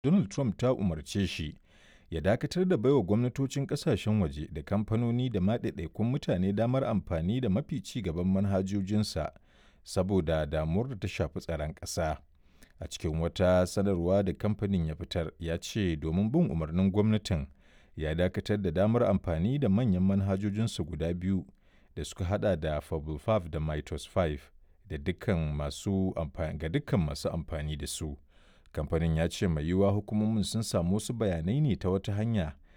Donald Trump ta umarce shi ya dakatar da baiwa gwamnatocin ƙasashen waje da kamfanoni da ma ɗaiɗaikun mutane damar amfani da mafi ci gaban manhajojinsa saboda damuwar da ta shafi tsaron ƙasa. A cikin wata sanarwa da kamfanin ya fitar, ya ce domin bin umarnin gwamnatin, ya dakatar da damar amfani da manyan manhajojinsa guda biyu da suka hada da Fable 5 da Mythos 5 da dukkan masu ga dukkan masu amfani da su. Kamfanin ya ce mai yiwuwa hukumomin sun samu wasu bayanai ne ta wata hanya